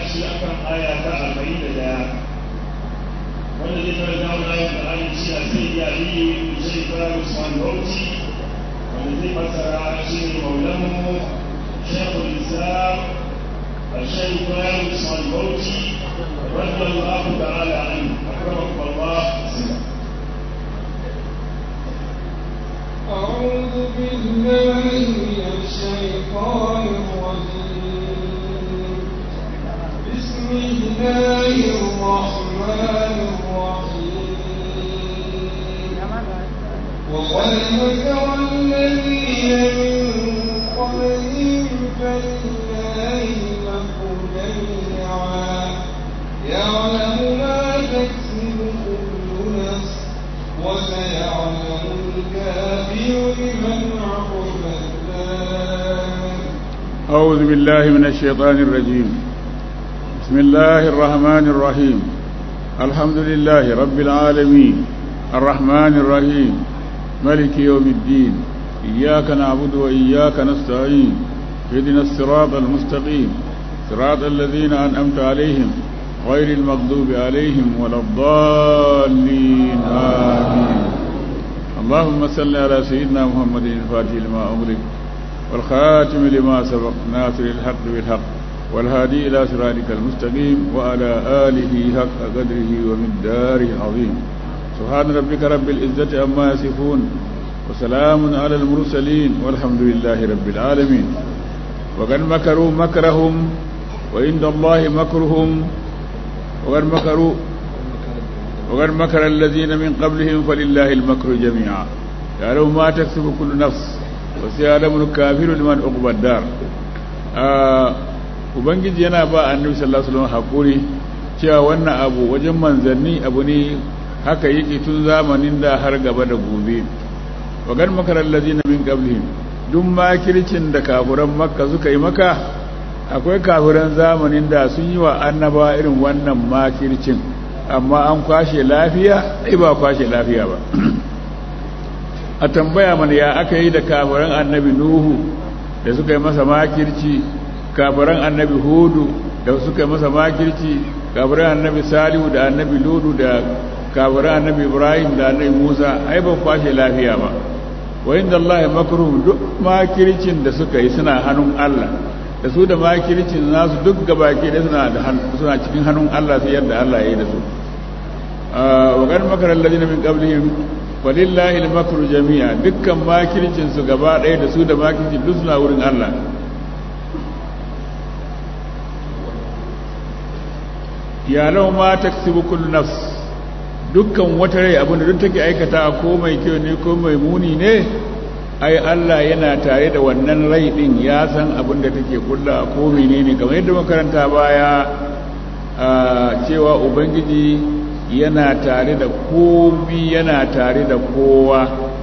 tashi akan aya ta arba'in da daya wanda zai karanta wani ayat da ayin shi a sai ya yi shi fara usman bauchi wanda zai fassara shi ne maulanmu shekul islam الشيخ فارس الصلبوتي رضي الله تعالى عنه اكرمكم الله أعوذ بالله من الشيطان الرجيم بسم الله الرحمن الرحيم وقد مكر الذين من قبلهم فلله المكر جميعا يعلم ما تكسب كل نفس وسيعلم الكافر لمن عقب الدار أعوذ بالله من الشيطان الرجيم بسم الله الرحمن الرحيم الحمد لله رب العالمين الرحمن الرحيم ملك يوم الدين إياك نعبد وإياك نستعين اهدنا الصراط المستقيم صراط الذين أنعمت عليهم غير المغضوب عليهم ولا الضالين آمين اللهم صل على سيدنا محمد الفاتح لما أغلق والخاتم لما سبق ناصر الحق بالحق والهادي إلى صراطك المستقيم وعلى آله حق قدره ومقداره العظيم سبحان ربك رب العزة عما يصفون وسلام على المرسلين والحمد لله رب العالمين وقد مكروا مكرهم وعند الله مكرهم وقد مكروا وقد مكر الذين من قبلهم فلله المكر جميعا يعلم ما تكسب كل نفس وسيعلم الكافر لمن عقبى الدار ubangiji yana ba annabi sallallahu alaihi wasallam hakuri cewa wannan abu wajen manzanni abu ne haka yake tun zamanin da har gaba da gobe wa gan makarar lazina min qablihim duk makircin da kafuran makka suka yi maka akwai kafuran zamanin da sun yi wa annaba irin wannan makircin amma an kwashe lafiya ai ba kwashe lafiya ba a tambaya mana ya aka yi da kafuran annabi nuhu da suka yi masa makirci kafuran annabi hudu da suka yi masa makirci kafuran annabi salihu da annabi ludu da kafiran annabi ibrahim da annabi musa ai ban kwashe lafiya ba wa inda allahi makruhum duk makircin da suka yi suna hannun allah da su da makircin nasu duk gabaki da suna da suna cikin hannun allah sai yadda allah ya yi da su wa kan makara alladhina min qablihim walillahi al-makru jami'a dukkan makircin su gaba ɗaya da su da makircin duk suna wurin allah ya lau ma taksibu kullu nafs dukkan wata rai abinda duk take aikata ko mai kyau ne ko mai muni ne ai Allah yana tare da wannan rai din ya san abinda take kulla ko menene kamar yadda makaranta baya cewa ubangiji yana tare da komi yana tare da kowa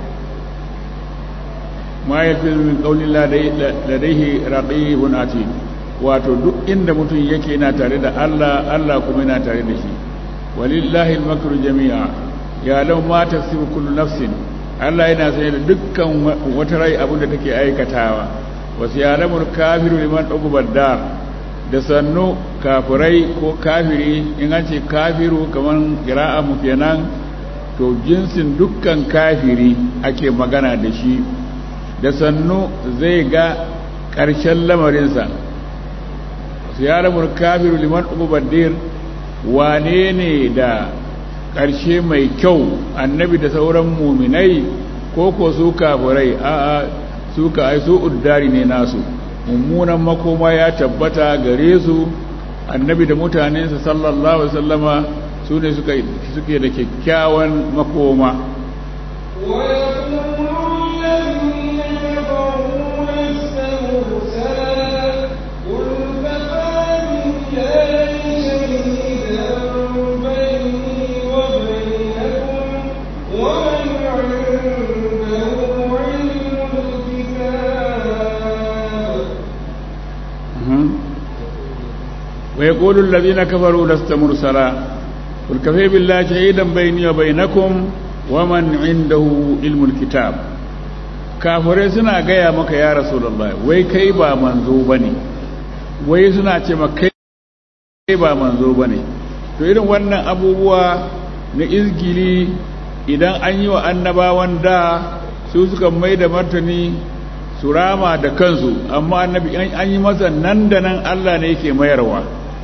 ma yafi min qawli ladaihi raqibun atid wato duk inda mutum yake yana tare da Allah Allah kuma yana tare da shi walillahi al-makru jami'a ya law ma tasibu kullu nafsin Allah yana sanye da dukkan wata rai abin da take aikatawa wasu yalamul kafiru liman uqbad dar da sannu kafirai ko kafiri in an ce kafiru kaman qira'a mu kenan to jinsin dukkan kafiri ake magana da shi da sannu zai ga ƙarshen lamarinsa su yalamul kafiru liman uqbad dir wane ne da ƙarshe mai kyau annabi da sauran muminai ko ko su kafirai a'a su ka ai su uddari ne nasu mummunan makoma ya tabbata gare su annabi da mutanensa sallallahu alaihi wasallama su ne suka suke da kyakkyawan makoma ويقول الذين كفروا لست مرسلا قل كفى بالله شهيدا بيني وبينكم ومن عنده علم الكتاب ويقول الذين كفروا لست مرسلا قل كفى بالله شهيدا بيني وبينكم ومن عنده علم الكتاب kafirai suna gaya maka ya rasulullah wai kai ba manzo bane wai suna ce maka kai ba manzo bane to irin wannan abubuwa na izgili idan an yi wa annabawan da su suka mai da martani su rama da kansu amma annabi an yi masa nan da nan Allah ne yake mayarwa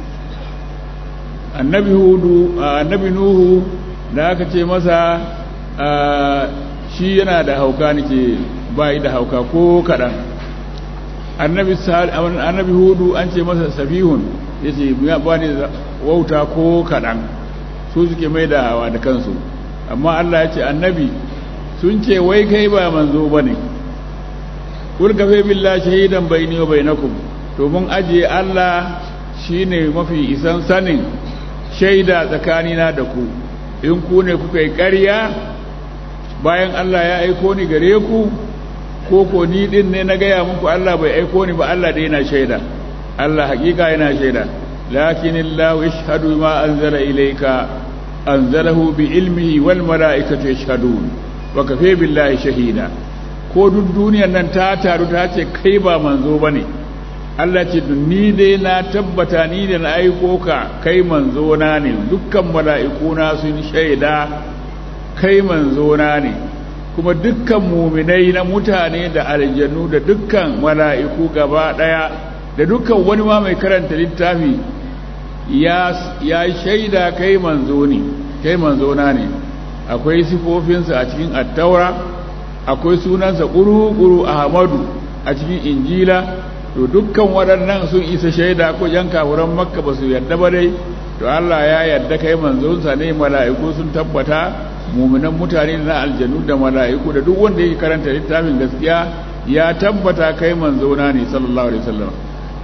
annabi hudu annabi nuhu da aka ce masa shi yana da hauka nake bai da hauka ko kadan annabi annabi hudu an ce masa safihun yace ba ne wauta ko kadan su suke mai da hawa da kansu amma Allah ya ce annabi sun ce wai kai ba manzo bane kul kafe billahi shahidan baini wa bainakum to mun ajiye Allah shine mafi isan sanin shaida tsakanina da ku in ku ne kuka yi ƙarya bayan Allah ya aiko ni gare ku ko ko ni din ne na gaya muku Allah bai aiko ni ba Allah dai yana shaida Allah hakika yana shaida lakin Allah yashhadu ma anzala ilayka anzalahu bi ilmihi wal malaikatu yashhadun wa kafe billahi shahida ko duk duniyar nan ta taru ta ce kai ba manzo bane Allah ce ni dai na tabbata ni da na aiko ka kai manzo na ne dukkan mala'iku na sun shaida kai manzo na ne kuma dukkan muminai na mutane da aljannu da dukkan mala'iku gaba daya da dukkan wani ma mai karanta littafi ya ya shaida kai manzo ne kai manzo na ne akwai sifofinsa a cikin attaura akwai sunansa ƙuru-ƙuru ahmadu a cikin injila to dukkan waɗannan sun isa shaida ko yan kafuran makka ba su yarda ba dai to Allah ya yarda kai manzonsa ne mala'iku sun tabbata muminan mutane na aljanu da mala'iku da duk wanda yake karanta littafin gaskiya ya tabbata kai manzona ne sallallahu alaihi wasallam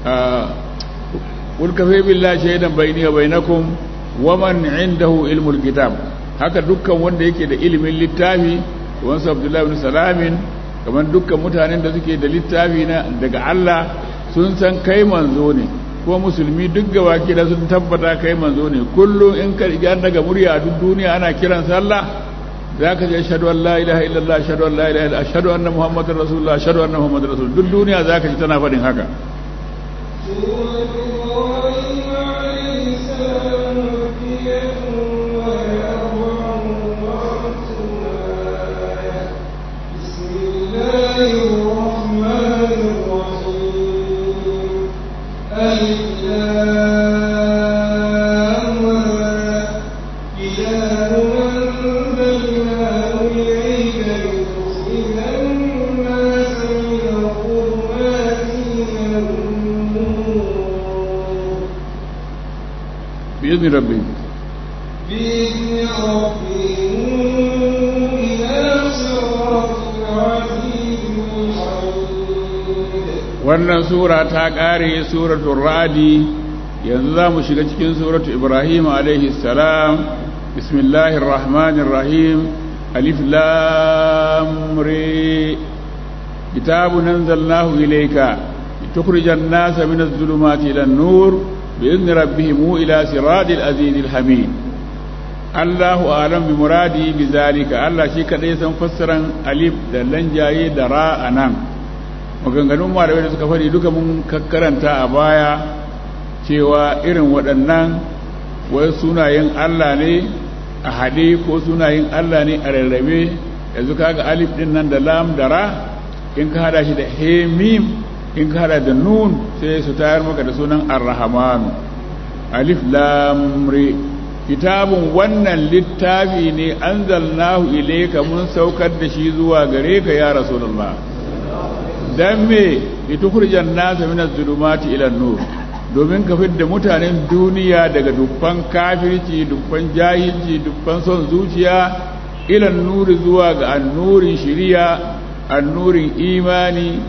qul kafa billahi shaidan bayni wa bainakum wa man indahu ilmul kitab haka dukkan wanda yake da ilimin littafi wansu abdullahi ibn salamin kamar dukkan mutanen da suke da littafi na daga Allah sun san kai manzo ne ko musulmi duk gabaki da sun tabbata kai manzo ne kullum in ka riga daga murya a duk duniya ana kiran sallah zaka je ashhadu an la ilaha illallah ashhadu an la ilaha illallah ashhadu anna muhammadar rasulullah ashhadu anna muhammadar rasul duk duniya zaka ji tana faɗin haka بإذن ربهم بإذن ربهم إلى صراط العزيز الحميد wannan sura ta ƙare suratul radi yanzu za mu shiga cikin suratul ibrahim alaihi salam bismillahir rahmanir rahim alif lam re kitabun anzalnahu ilayka litukhrijan nasa minadh dhulumati ilan nur بإذن ربهم إلى صراط العزيز الحميد الله أعلم بمرادي بذلك الله شي kadai san fassaran alif da lanjaye da ra anan maganganun malamai da suka fadi duka mun kakkaranta a baya cewa irin waɗannan wai sunayen Allah ne a haɗe ko sunayen Allah ne a rarrabe yanzu kaga alif din nan da lam da ra in ka hada shi da he mim in ka hada da nun sai su tayar maka da sunan ar-rahmanu alif lam re kitabun wannan littafi ne anzalnahu ilayka mun saukar da shi zuwa gare ka ya rasulullah dan me litukhrijan nasa min az-zulumati ila an-nur domin ka fidda mutanen duniya daga dukkan kafirci dukkan jahilci dukkan son zuciya ila an-nur zuwa ga annurin shari'a annurin imani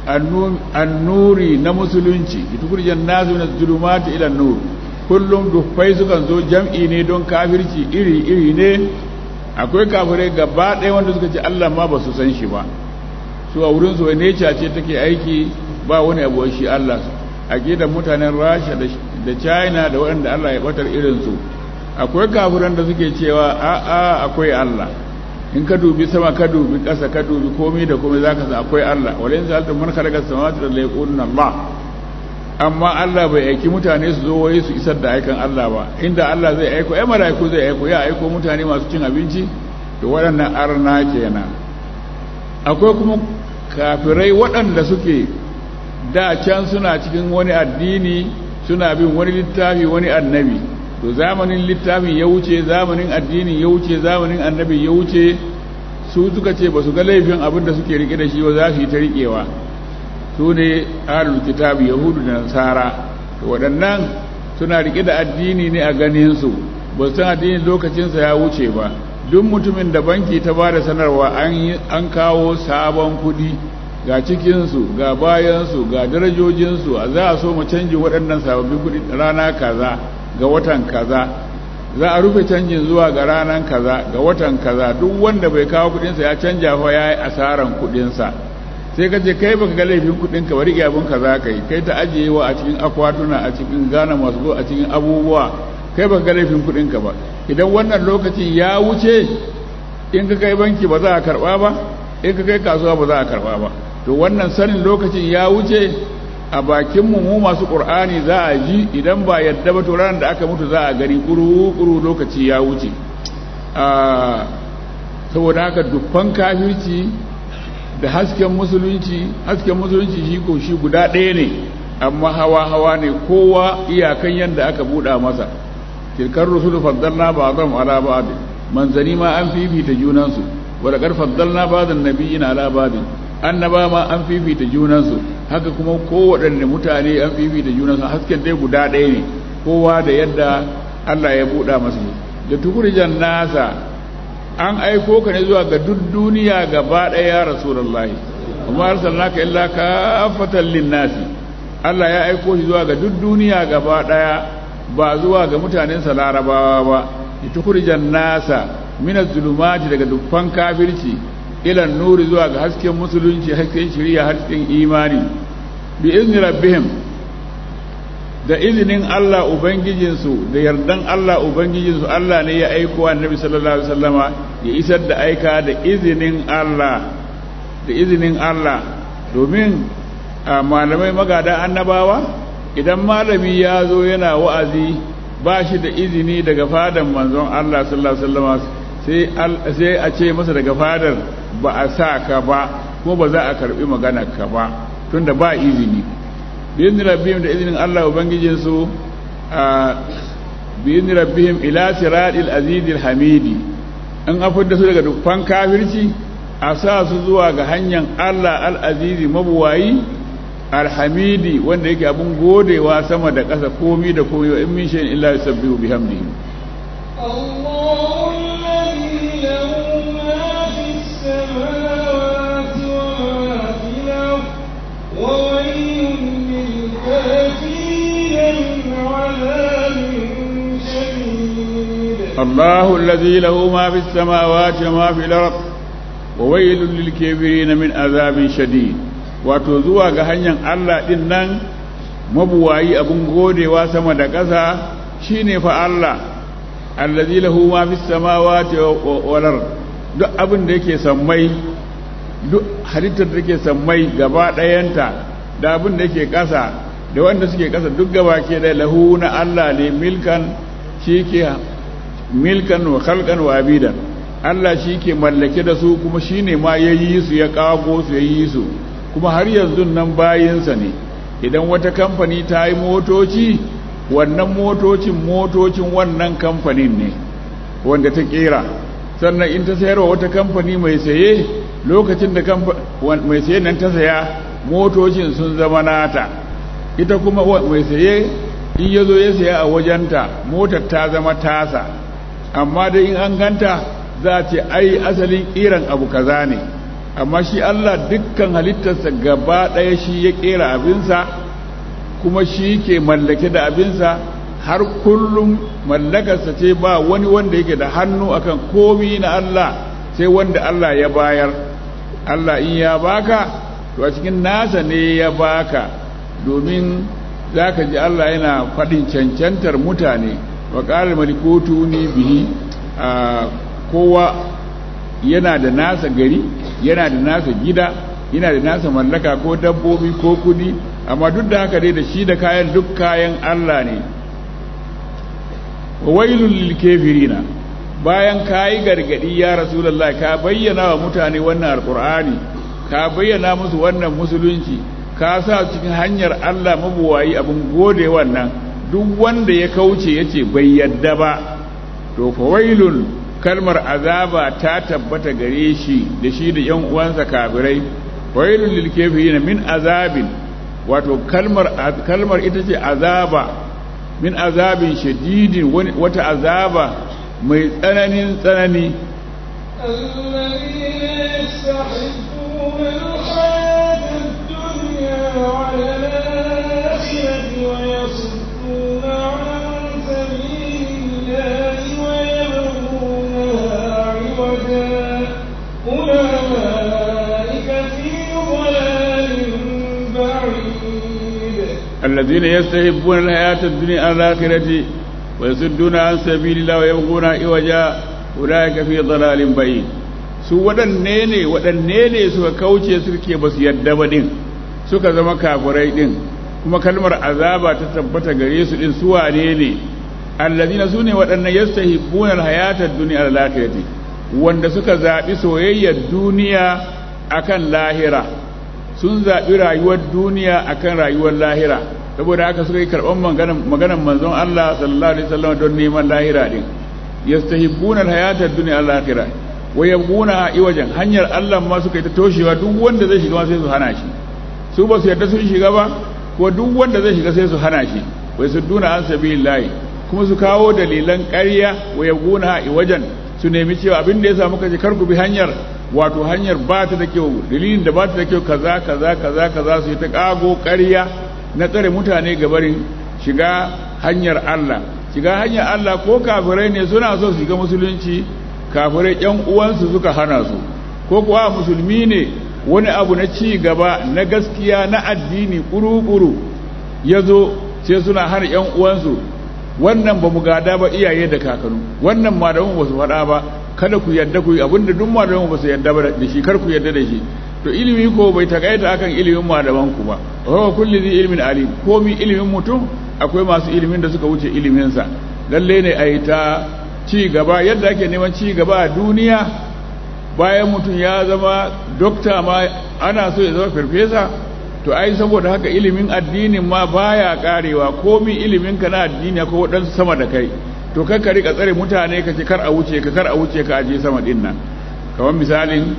annuri na musulunci tukurjan nasu na zulumati ila nur kullum dufai sukan zo jam'i ne don kafirci iri iri ne akwai kafirai gaba ɗaya wanda suka ce Allah ma ba su san shi ba su a wurin su ne ce take aiki ba wani abu shi Allah da mutanen Rasha da China da waɗanda Allah ya batar irin su akwai kafiran da suke cewa a'a akwai Allah in ka dubi sama ka dubi ƙasa ka dubi komai da komai zaka san akwai Allah wala in sa'altum man khalaqa samawati wal ardi yaquluna Allah amma Allah bai aiki mutane su zo wai su isar da aikan Allah ba inda Allah zai aiko ai malaiku zai aiko ya aiko mutane masu cin abinci to waɗannan arna kenan akwai kuma kafirai waɗanda suke da can suna cikin wani addini suna bin wani littafi wani annabi to zamanin littafin ya wuce zamanin addinin ya wuce zamanin annabi ya wuce su suka ce ba su ga laifin abin da suke rike da shi ba za su yi ta riƙewa su ne ahlul kitabi yahudu da nasara to waɗannan suna rike da addini ne a ganin su ba su san addinin lokacinsa ya wuce ba duk mutumin da banki ta ba da sanarwa an kawo sabon kuɗi ga cikinsu ga bayansu ga darajojinsu a za a so mu canji waɗannan sababbin kuɗi rana kaza ga watan kaza za a rufe canjin zuwa ga ranan kaza ga watan kaza duk wanda bai kawo kuɗinsa ya canja fa ya yi asaran kuɗinsa sai ka ce kai baka ga laifin kuɗinka bari ga abin kaza kai kai ta ajiyewa a cikin akwatuna a cikin gana masu go a cikin abubuwa kai baka ga laifin kuɗinka ba idan wannan lokacin ya wuce in ka kai banki ba za a karɓa ba in ka kai kasuwa ba za a karɓa ba to wannan sanin lokacin ya wuce a bakinmu mu masu ƙur'ani za a ji idan ba yadda ba to ranar da aka mutu za a gani ƙuru-ƙuru lokaci ya wuce saboda haka dukkan kafirci da hasken musulunci hasken musulunci shi ko shi guda ɗaya ne amma hawa-hawa ne kowa iyakan yadda aka buɗa masa tilkar rusulu faddalna ba zan ala ba manzani ma an fifita junansu wadda ƙarfar faddalna ba zan nabi ina ala ba annaba ma an fifita junansu haka kuma kowaɗanne mutane an fifita junansu hasken dai guda ɗaya ne kowa da yadda Allah ya buɗa masa da tukurjan nasa an aiko ka ne zuwa ga duk duniya gaba ɗaya ya rasulullahi kuma arsalnaka illa kafatan linnasi Allah ya aiko shi zuwa ga duk duniya gaba ɗaya ba zuwa ga mutanen sa larabawa ba da tukurjan nasa min zulumati daga dukkan kafirci ilan nuri zuwa ga hasken musulunci hasken shiriya hasken imani bi izni rabbihim da izinin Allah ubangijinsu da yardan Allah ubangijinsu Allah ne ya aiko annabi sallallahu alaihi wasallama ya isar da aika da izinin Allah da izinin Allah domin malamai magada annabawa idan malami ya zo yana wa'azi ba shi da izini daga fadan manzon Allah sallallahu alaihi wasallama sai a ce masa daga fadar ba a sa ka ba kuma ba za a karbi magana ka ba tunda ba izini biyin rabbihim da izinin Allah ubangijinsu a biyin rabbihim ila siratil azizil hamidi an afar da su daga dukkan kafirci a sa su zuwa ga hanyar Allah al-azizi mabuwayi alhamidi wanda yake abun godewa sama da ƙasa komi da komi wa in min shay'in illa yusabbihu bihamdihi الله الذي له ما في السماوات وما في الأرض وويل للكافرين من عذاب شديد الله الذي له ما في السماوات وما في الأرض وويل للكافرين من عذاب شديد wato zuwa ga hanyar Allah din nan mabuwayi abun godewa sama da ƙasa shine fa Allah allazi lahu ma fis samawati wal ard duk abin da yake sammai duk halittar da yake sammai gaba ɗayanta da abin da yake ƙasa da wanda suke ƙasa duk gaba ke da lahu na Allah ne milkan shi ke milkan wa khalqan wa abidan Allah shi ke mallake da su kuma shi ne ma ya yi su ya kago su ya yi su kuma har yanzu nan bayinsa ne idan wata kamfani ta yi motoci wannan motocin motocin wannan kamfanin ne wanda ta kera sannan in ta sayarwa wata kamfani mai saye lokacin da mai saye nan ta saya motocin sun zama nata ita kuma mai saye in ya zo ya saya a wajenta motar ta zama tasa amma dai in an ganta za a ce ai asalin kiran abu kaza ne amma shi Allah dukkan halittarsa gaba ɗaya shi ya kera abinsa kuma shi ke mallake da abinsa har kullum mallakarsa ce ba wani wanda yake da hannu akan komi na Allah sai wanda Allah ya bayar Allah in ya baka to a cikin nasa ne ya baka domin za ka ji Allah yana faɗin cancantar mutane wa ƙarar malikotu ne bihi a kowa yana da nasa gari yana da nasa gida yana da nasa mallaka ko dabbobi ko kudi amma duk da haka dai da shi da kayan duk kayan Allah ne wailul lil kafirina bayan kayi gargadi ya rasulullahi ka bayyana wa mutane wannan alqur'ani ka bayyana musu wannan musulunci ka sa cikin hanyar Allah mabuwayi abin gode wannan duk wanda ya kauce yace bai yadda ba to fa wailul kalmar azaba ta tabbata gare shi da shi da yan uwansa kafirai wailul lil kafirin min azabin wato kalmar kalmar ita ce azaba min azabin shadidin wata azaba mai tsananin tsanani الذين يستحبون الحياة الدنيا على الآخرة ويصدون عن سبيل الله ويبغونها عوجا أولئك في ضلال بعيد الذين يستحبون الحياة الدنيا على الآخرة ويصدون عن سبيل الله ويبغون عوجا أولئك في ضلال بعيد su waɗanne ne waɗanne ne suka kauce suke ba su yadda ba ɗin suka zama kafirai ɗin kuma kalmar azaba ta tabbata gare su ɗin su wane ne allazina su ne waɗannan yastahibbuna alhayatad dunya al-akhirati wanda suka zaɓi soyayyar duniya akan lahira sun zaɓi rayuwar duniya akan rayuwar lahira saboda haka suka yi karɓar maganan manzon Allah sallallahu alaihi wasallam don neman lahira din yastahibbuna alhayatad dunya al-akhirah wa yabghuna iwajan hanyar Allah ma suka yi ta toshewa duk wanda zai shiga sai su hana shi su ba su yarda sun shiga ba ko duk wanda zai shiga sai su hana shi wai su duna an sabilillahi kuma su kawo dalilan ƙarya wa yabghuna iwajan su nemi cewa abin da ya samu kaje kar ku bi hanyar wato hanyar ba ta da kyau dalilin da ba ta da kyau kaza kaza kaza kaza su yi ta kago ƙarya na tsare mutane gabarin shiga hanyar Allah shiga hanyar Allah ko kafirai ne suna so su shiga musulunci kafirai ƴan uwansu suka hana su ko kuwa musulmi ne wani abu na ci gaba na gaskiya na addini kuru-kuru ya zo sai suna hana ƴan uwansu wannan ba mu gada ba iyaye da kakanu wannan malamu ba su faɗa ba kada ku yadda ku yi abinda duk malamu ba su yadda ba da shi kar ku yadda da shi to ilimi ko bai takaita akan ilimin malaman ku ba wa kulli zai ilimin alim komi ilimin mutum akwai masu ilimin da suka wuce iliminsa lalle ne a yi ta ci gaba yadda ake neman ci gaba a duniya bayan mutum ya zama dokta ma ana so ya zama farfesa to ai saboda haka ilimin addinin ma baya karewa komi ilimin ka na addini ko waɗansu sama da kai to kar ka rika tsare mutane ka ce kar a wuce ka kar a wuce ka aje sama din nan kamar misalin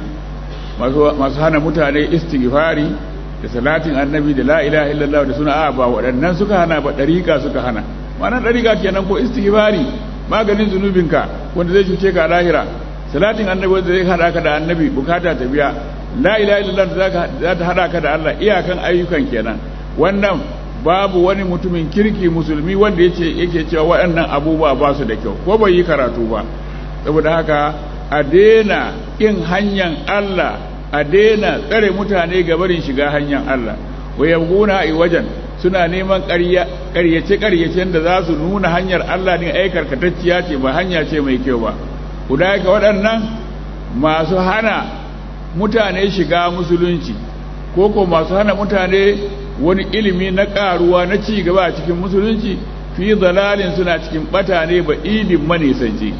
masu hana mutane istighfari da salatin annabi da la ilaha illallah da suna a ba waɗannan suka hana ba ɗariƙa suka hana ma'anar ɗariƙa kenan ko istighfari maganin zunubinka wanda zai cuce ka a lahira salatin annabi wanda zai hada ka da annabi bukata ta biya la ilaha illallah da za ta hada ka da Allah iyakan ayyukan kenan wannan babu wani mutumin kirki musulmi wanda yace yake cewa waɗannan abubuwa ba su da kyau ko bai yi karatu ba saboda haka a daina kin hanyar Allah a daina tsare mutane ga barin shiga hanyar Allah wa yabguna ai wajen suna neman ƙaryace ƙaryacen da za su nuna hanyar Allah din ai karkatacciya ce ba hanya ce mai kyau ba kudai ka waɗannan masu hana mutane shiga musulunci ko ko masu hana mutane wani ilimi na ƙaruwa na ci gaba a cikin musulunci fi zalalin suna cikin bata ne ba idin manisanci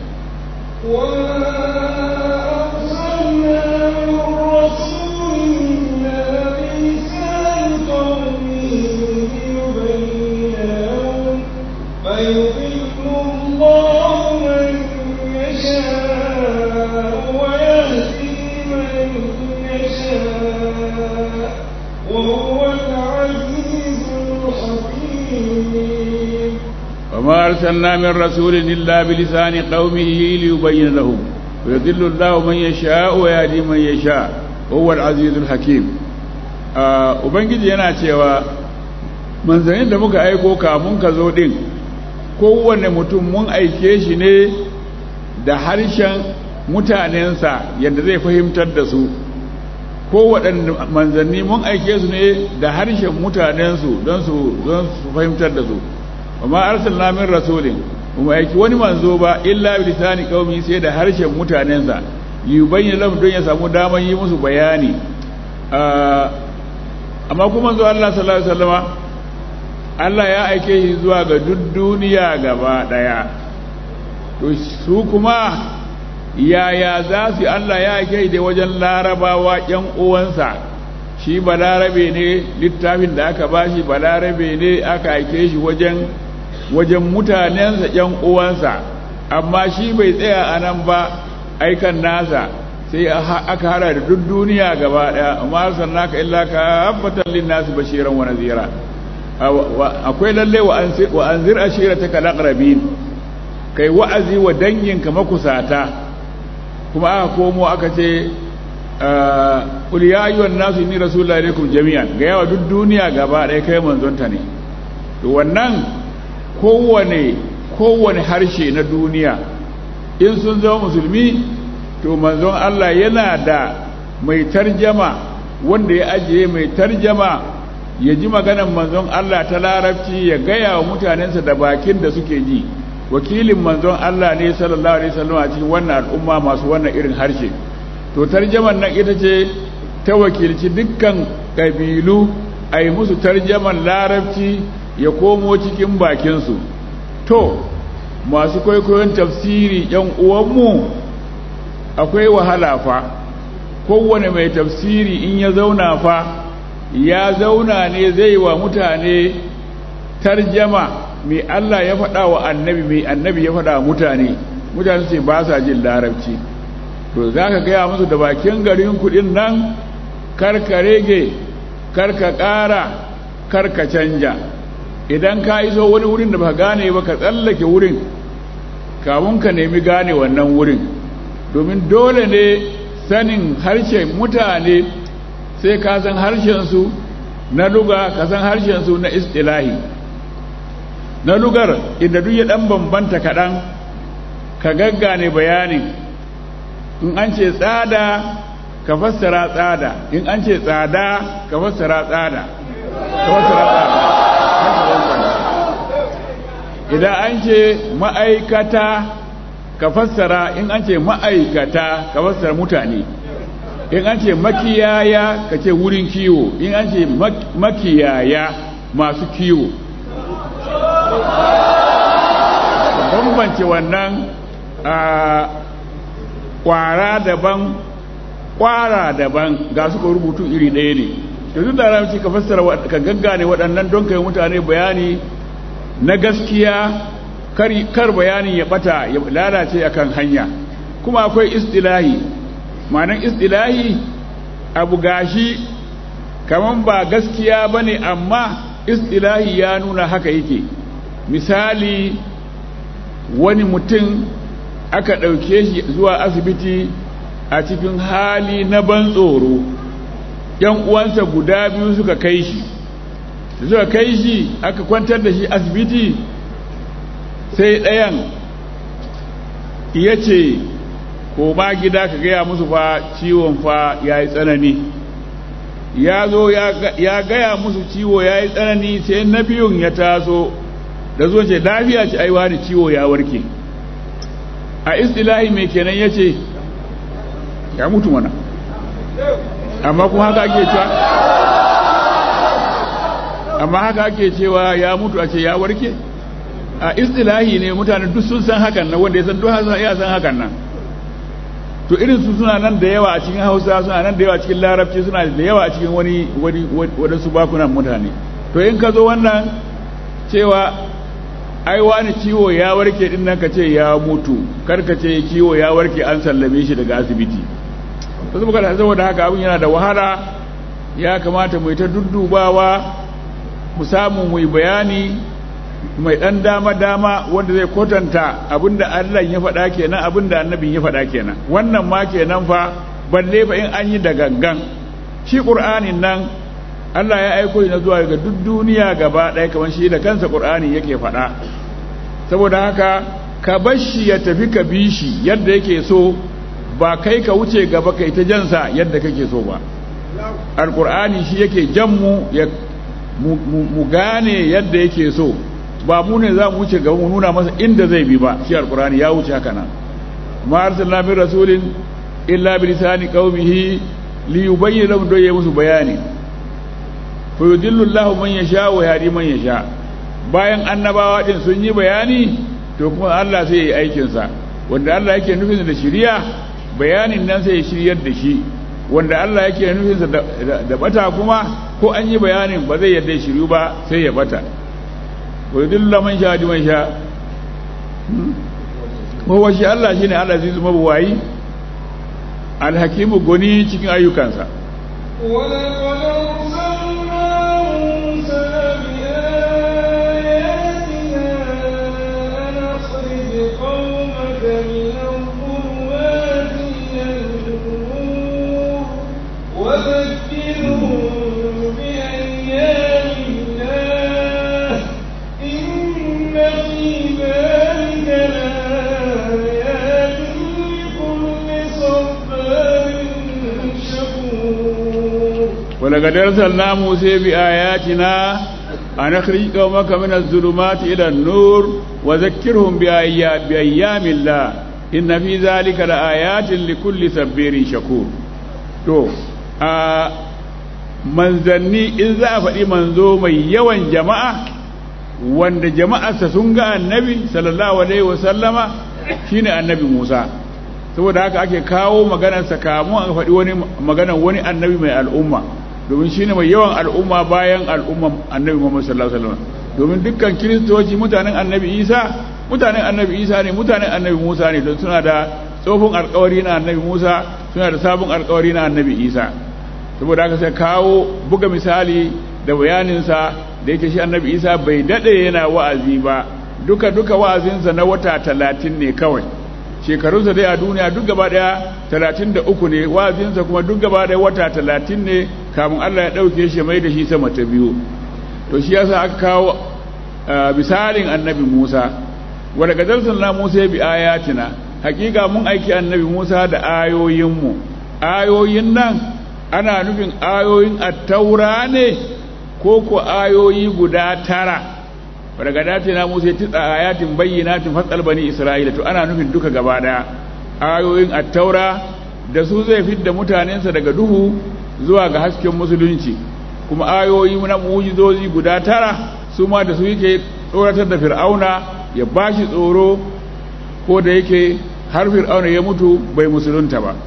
فيضل الله من يشاء ويهدي من يشاء وهو العزيز الحكيم وما أرسلنا من رسول إلا بلسان قومه ليبين لهم ويضل الله من يشاء ويهدي من يشاء وهو العزيز الحكيم ubangiji yana cewa manzannin da muka aiko kamun ka zo din kowane mutum mun aike shi ne da harshen mutanensa yadda zai fahimtar da su kowaɗanne manzanni mun aike su ne da harshen mutanensu don su fahimtar da su amma arsalna min rasulin kuma aiki wani manzo ba illa bi lisani qaumi sai da harshen mutanensa yubayyin lahum don ya samu daman yi musu bayani amma kuma zuwa Allah sallallahu alaihi wasallama Allah ya aike shi zuwa ga duk duniya gaba daya to su kuma yaya za su Allah ya aike da wajen larabawa ƴan uwansa shi balarabe ne littafin da aka bashi balarabe ne aka aike shi wajen wajen mutanensa ƴan uwansa amma shi bai tsaya a nan ba aikan nasa sai aka hada da duk duniya gaba daya amma arsalnaka illa ka habbatan linnasi bashiran wa nazira akwai lalle wa anzir ashirataka alaqrabin kai wa'azi wa danginka makusata kuma aka komo aka ce qul ya ayyuhan nasu inni rasulullahi ilaykum jami'an ga yawa duk duniya gaba daya kai manzonta ne to wannan kowane kowane harshe na duniya in sun zama musulmi to manzon Allah yana da mai tarjama wanda ya ajiye mai tarjama ya ji maganar manzon Allah ta larabci ya gaya wa mutanensa da bakin da suke ji wakilin manzon Allah ne sallallahu alaihi wasallam a cikin wannan al'umma masu wannan irin harshe to tarjaman nan ita ce ta wakilci dukkan kabilu a yi musu tarjaman larabci ya komo cikin bakinsu to masu kwaikwayon tafsiri yan uwanmu akwai wahala fa kowane mai tafsiri in ya zauna fa ya zauna ne zai wa mutane tarjama mai Allah ya faɗa wa annabi mai annabi ya faɗa wa mutane mutane ce ba sa jin larabci to za ka gaya musu da bakin garin kuɗin nan karka rege karka ƙara karka canja idan ka iso wani wurin da ba gane ba ka tsallake wurin kamun ka nemi gane wannan wurin domin dole ne sanin harshen mutane sai ka san harshensu na luga ka san harshensu na istilahi na lugar inda duk ya dan bambanta kaɗan ka gaggane bayanin in an ce tsada ka fassara tsada in an ce tsada ka fassara tsada ka fassara tsada idan an ce ma'aikata ka fassara in an ce ma'aikata ka fassara mutane in an ce makiyaya ka ce wurin kiwo in an ce makiyaya masu kiwo bambance wannan a kwara daban kwara daban ga suka rubutu iri ɗaya ne da duk da ramci ka fassara ka gaggane waɗannan don kai mutane bayani na gaskiya kar bayanin ya bata ya lalace akan hanya kuma akwai istilahi ma'anar istilahi abu gashi kaman ba gaskiya bane amma istilahi ya nuna haka yake misali wani mutum aka ɗauke shi zuwa asibiti a cikin hali na ban tsoro yan uwansa guda biyu suka kai shi suka kai shi aka kwantar da shi asibiti sai ɗayan ya ce ko ma gida ka gaya musu fa ciwon fa ya yi tsanani ya zo ya gaya musu ciwo ya yi tsanani sai na biyun ya taso da zo ce lafiya ce aiwa da ciwo ya warke a istilahi mai kenan ya ce ya mutu mana amma kuma haka ake cewa amma haka ake cewa ya mutu a ce ya warke a istilahi ne mutane duk sun san hakan nan wanda ya san duk ya san hakan nan to irin su suna nan da yawa a cikin hausa suna nan da yawa a cikin larabci suna da yawa a cikin wani wadansu bakunan mutane to in ka zo wannan cewa ai wani ciwo ya warke din nan ka ce ya mutu kar ka ce ciwo ya warke an sallame shi daga asibiti to saboda saboda haka abin yana da wahala ya kamata mu ta duddubawa mu samu mu bayani mai dan dama dama wanda zai kwatanta abinda Allah ya faɗa kenan abinda annabin ya faɗa kenan wannan ma kenan fa balle fa in an yi da gangan shi qur'anin nan Allah ya aiko shi zuwa ga duk duniya gaba ɗaya kamar shi da kansa qur'ani yake faɗa saboda haka ka bar shi ya tafi ka bi shi yadda yake so ba kai ka wuce gaba kai ta jansa yadda kake so ba alqur'ani shi yake jan mu ya mu gane yadda yake so ba mu ne za mu wuce gaba mu nuna masa inda zai bi ba shi alqur'ani ya wuce haka nan ma arsalna min rasulin illa bi lisani qaumihi li yubayyana lahum doye musu bayani fa yudillu Allahu man yasha wa yahdi man yasha bayan annabawa din sun yi bayani to kuma Allah sai ya yi aikin sa wanda Allah yake nufin da shiriya bayanin nan sai ya shiryar da shi wanda Allah yake nufin sa da bata kuma ko an yi bayanin ba zai yadda shiryu ba sai ya bata wa yudillu man sha man sha wa shi Allah shine al-aziz mabuwayi al-hakimu goni cikin ayyukansa ولقد أرسلنا موسى بآياتنا أن أخرج قومك من الظلمات إلى النور وذكرهم بأيام الله إن في ذلك لآيات لكل صبار شكور ولقد أرسلنا موسى بآياتنا أن أخرج قومك من الظلمات إلى النور وذكرهم بأيام, بأيام الله إن في ذلك لآيات لكل سبير شكور تو آه manzanni in za a faɗi manzo mai yawan jama'a wanda jama'arsa sun ga annabi sallallahu alaihi wasallama shine annabi Musa saboda haka ake kawo maganarsa kamun a faɗi wani maganar wani annabi mai al'umma domin shine mai yawan al'umma bayan al'umman annabi Muhammad sallallahu alaihi wasallam domin dukkan kiristoci mutanen annabi Isa mutanen annabi Isa ne mutanen annabi Musa ne don suna da tsofin alkawari na annabi Musa suna da sabon alkawari na annabi Isa saboda haka sai kawo buga misali da bayaninsa da yake shi annabi Isa bai dade yana wa'azi ba duka duka wa'azinsa na wata talatin ne kawai shekarunsa dai a duniya duk gaba daya talatin da uku ne wa'azinsa kuma duk gaba daya wata talatin ne kamun Allah ya ɗauke shi mai da shi sama ta biyu to shi yasa aka kawo misalin annabi Musa wadda gazarsun na Musa bi ayatina hakika mun aiki annabi Musa da ayoyinmu ayoyin nan ana nufin ayoyin attaura ne ko ko ayoyi guda tara daga dace na musa titsa ayatin bayyinatin fasal bani isra'ila to ana nufin duka gaba daya ayoyin attaura da su zai fidda mutanensa daga duhu zuwa ga hasken musulunci kuma ayoyi na mujizozi guda tara su ma da su yake tsoratar da fir'auna ya bashi tsoro ko da yake har fir'auna ya mutu bai musulunta ba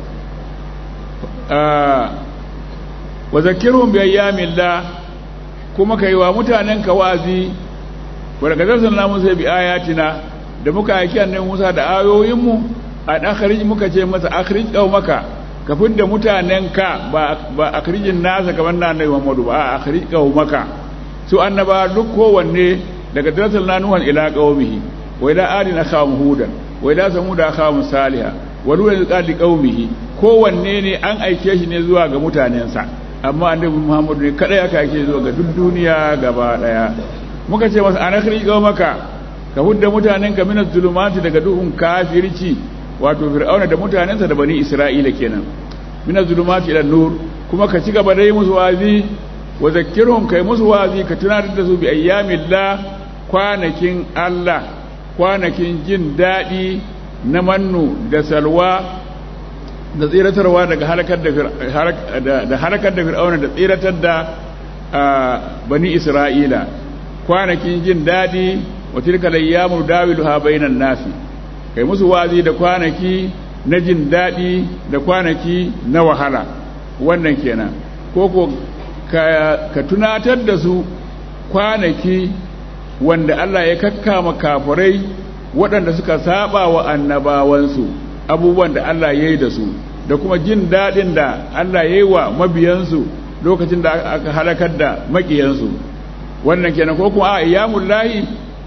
wa zakirhum bi ayyamillah kuma kai wa mutanen ka wazi wa daga zarsan musa bi ayatina da muka aiki annabi Musa da ayoyin mu a akhrij muka ce masa akhrij maka ka fidda mutanen ka ba ba akhrijin nasa kamar na annabi Muhammadu ba akhrij maka su annaba duk kowanne daga zarsan nuhan ila qaumihi wa ila adina khawm hudan wa ila samuda khawm salihah wa lulan qadi qaumihi kowanne ne an aike shi ne zuwa ga mutanensa amma annabi Muhammad ne kada ya kake zuwa ga duk duniya gaba daya muka ce masa ana khrijo maka ka hudda mutanen ka minaz zulumati daga duhun kafirci wato fir'auna da mutanensa da bani isra'ila kenan minaz zulumati ila nur kuma ka ci gaba da yi musu wazi wa zakkirhum kai musu wazi ka tunatar da su bi ayyamillah kwanakin Allah kwanakin jin dadi na mannu da salwa da tsiratarwa daga halakar da halakar da fir'auna da tsiratar da bani isra'ila kwanakin jin daɗi wa tilka layyamu dawiluha bainan nasi kai musu wazi da kwanaki na jin daɗi da kwanaki na wahala wannan kenan koko ka tunatar da su kwanaki wanda Allah ya kakkama kafirai waɗanda suka saba wa annabawansu abubuwan da Allah ya yi da su da kuma jin daɗin da Allah ya yi wa mabiyansu lokacin da aka halakar da maƙiyansu wannan kenan ko kuma a iyamun lahi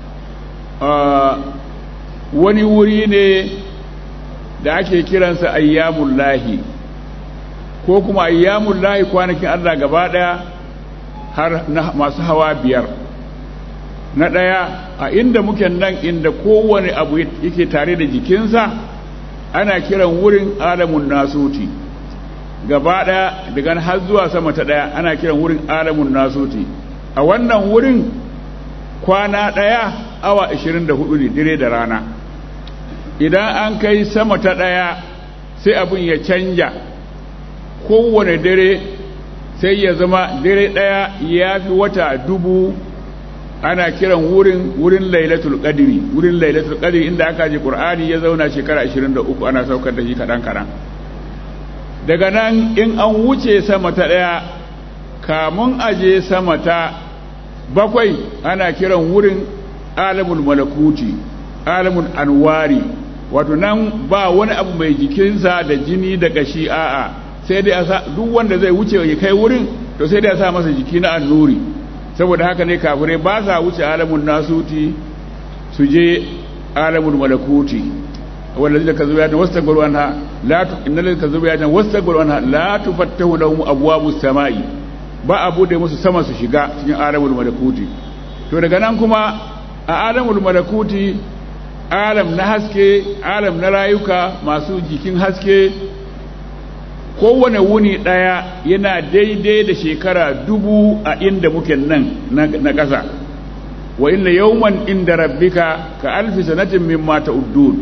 wani wuri ne da ake kiransa ayyamun lahi ko kuma ayyamun lahi kwanakin Allah gaba ɗaya har masu hawa biyar na ɗaya a inda muke nan inda kowane abu yake tare da jikinsa ana kiran wurin alamun nasuti gaba ɗaya daga har zuwa sama ta ɗaya ana kiran wurin alamun nasuti a wannan wurin kwana ɗaya awa 24 ne dire da rana idan an kai sama ta ɗaya sai abin ya canja kowane dare sai ya zama dare ɗaya ya fi wata dubu ana kiran wurin wurin lailatul qadri wurin lailatul qadri inda aka ji qur'ani ya zauna shekara 23 ana saukar da shi kadan kadan daga nan in an wuce sama ta daya kamun aje sama ta bakwai ana kiran wurin alamul malakuti alamul anwari wato nan ba wani abu mai jikinsa da jini da kashi a'a sai dai a sa duk wanda zai wuce ya kai wurin to sai dai a sa masa jiki na annuri saboda haka ne kafirai ba sa wuce alamun nasuti su je alamun malakuti wanda zai ka zuwa yana wasu tagwaro anha la tu inna lil ka zuwa yana wasu tagwaro anha la tufattahu lahum abwabus samai ba a bude musu sama su shiga cikin alamul malakuti to daga nan kuma a alamul malakuti alam na haske alam na rayuka masu jikin haske kowane wuni ɗaya yana daidai da shekara dubu a inda muke nan na ƙasa wa inna yawman inda rabbika ka alfi sanatin mimma ta'uddun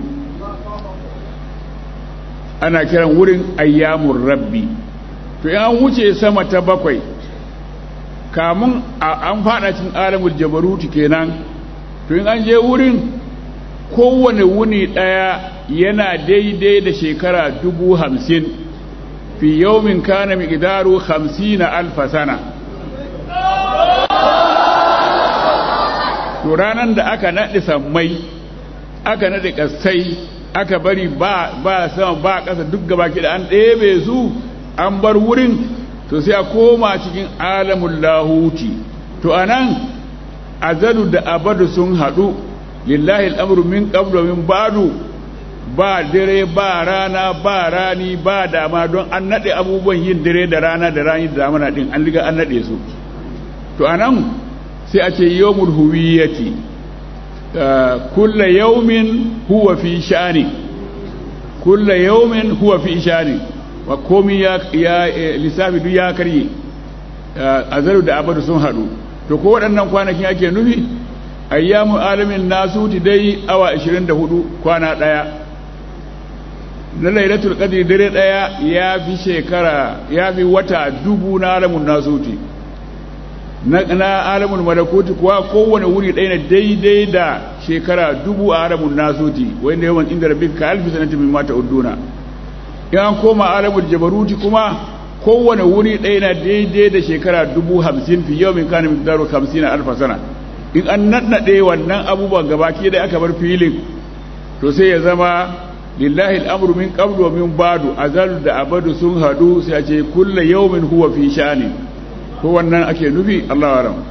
ana kiran wurin ayyamun rabbi to in an wuce sama ta bakwai kamun an fada cikin alamul jabaruti kenan to in an je wurin kowane wuni ɗaya yana daidai da shekara dubu hamsin fi yawmin kana miqdaru 50 alf sana to ranan da aka nade sammai aka nade kasai aka bari ba ba sama ba kasa duk gabaki da an ɗebe su an bar wurin to sai a koma cikin alamul lahuti to anan azalu da abadu sun hadu lillahi al'amru min qablu min ba'du ba dare ba rana ba rani ba dama don an nade abubuwan yin dare da rana da rani da damana din an liga an nade su to anan sai a ce yawmul huwiyati kullu yawmin huwa fi sha'ni kullu yawmin huwa fi sha'ni wa komi ya, ya lissafi duk ya karye azalu da abadu sun hadu to ko waɗannan kwanakin ake nufi ayyamu alamin nasuti dai awa 24 kwana ɗaya na lailatul qadri dare daya ya fi shekara ya fi wata dubu na alamun nasuti na, na alamun malakuti kuwa kowane wuri ɗaya na daidai da shekara dubu a alamun nasuti wanda yawan inda rabbi ka alfi sanatin min mata udduna in an koma alamun jabaruti kuma kowane wuri ɗaya na daidai da shekara dubu hamsin fi yau min kana miqdaru hamsin alfa sana in an nannaɗe wannan abubuwan gabaki da aka bar filin to sai ya zama lillahi al'amru min qablu wa min ba'du azal da abadu sun hadu sai a ce kullu yawmin huwa fi sha'ani ko wannan ake nufi Allah wa ram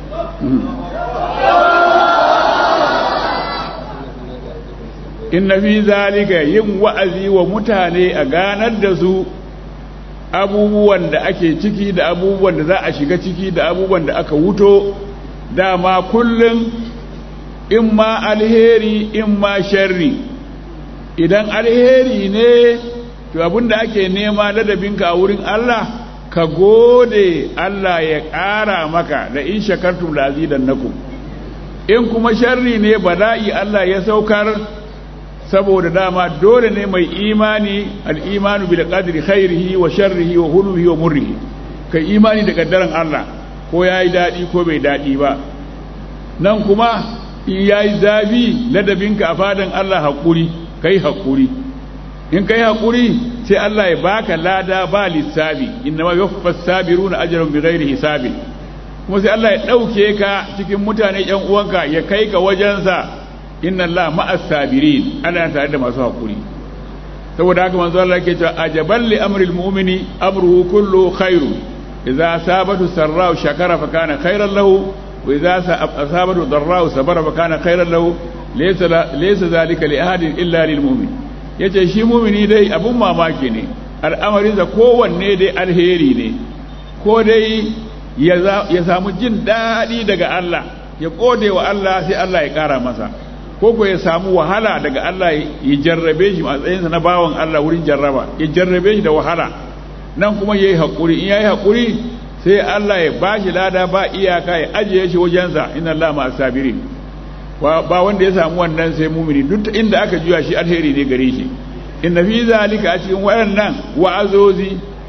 inna fi zalika yin wa'azi wa mutane a ganar da su abubuwan da ake ciki da abubuwan da za a shiga ciki da abubuwan da aka wuto dama kullum in ma alheri in ma sharri idan alheri ne to abinda ake nema ladabinka a wurin Allah ka gode Allah ya ƙara maka da in shakartum la azidannakum in kuma sharri ne bala'i Allah ya saukar saboda dama dole ne mai imani al-imanu bil qadri khairihi wa sharrihi wa hulwihi wa murrihi kai imani da kaddaran Allah ko yayi dadi ko bai dadi ba nan kuma in yayi zafi ladabinka a fadan Allah hakuri kai haƙuri in kai haƙuri sai Allah ya baka lada ba lissafi inna ma yuwaffas sabiruna ajrahum bighairi hisabi kuma sai Allah ya dauke ka cikin mutane ƴan uwanka ya kai ka wajensa inna Allah ma'as sabirin Allah tare da masu haƙuri saboda haka manzo Allah yake cewa ajaban li amril mu'mini amruhu kullu khairu idza asabatu sarra'u shakara fa kana khairan lahu wa idza asabatu darra'u sabara fa kana khairan lahu laysa zalika li ahadin illa lil mu'min yace shi mu'mini dai abun mamaki ne al'amarin da kowanne dai alheri ne ko dai ya samu jin daɗi daga Allah ya gode wa Allah sai Allah ya ƙara masa ko ko ya samu wahala daga Allah ya jarrabe shi matsayinsa na bawan Allah wurin jarraba ya jarrabe shi da wahala nan kuma yayi hakuri in yayi hakuri sai Allah ya bashi lada ba iyaka ya ajiye shi wajensa inna Allah ma sabirin ba wanda ya samu wannan sai mumini duk inda aka juya shi alheri ne gare shi inna fi zalika a cikin waɗannan wa'azozi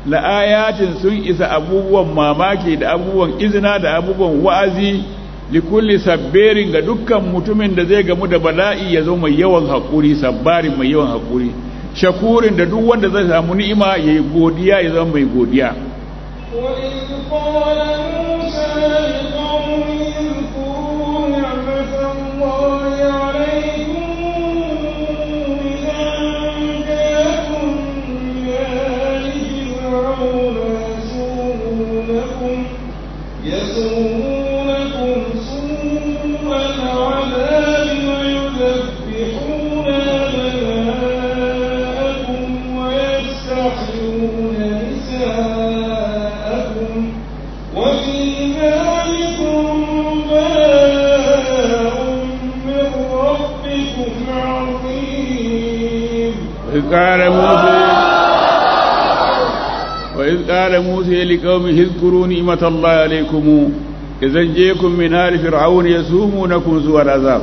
la'ayatin sun isa abubuwan mamaki da abubuwan izina da abubuwan wa'azi likulli sabberin ga dukkan mutumin da zai gamu da bala'i ya zo mai yawan haƙuri sabbarin mai yawan haƙuri shakurin da duk wanda zai samu ni'ima ya yi godiya ya zama mai godiya وإذ قال موسى لقومه اذكروا نعمة الله عليكم إذا أنجاكم من آل فرعون يسومونكم يسومونكم سوء العذاب ويذبحون أبناءكم ويستحيون نساءكم وفي ذلكم بلاء من ربكم عظيم وإذ قال موسى وإذ قال موسى لقومه اذكروا نعمة الله عليكم إذا جيكم من آل فرعون يسومونكم سوء العذاب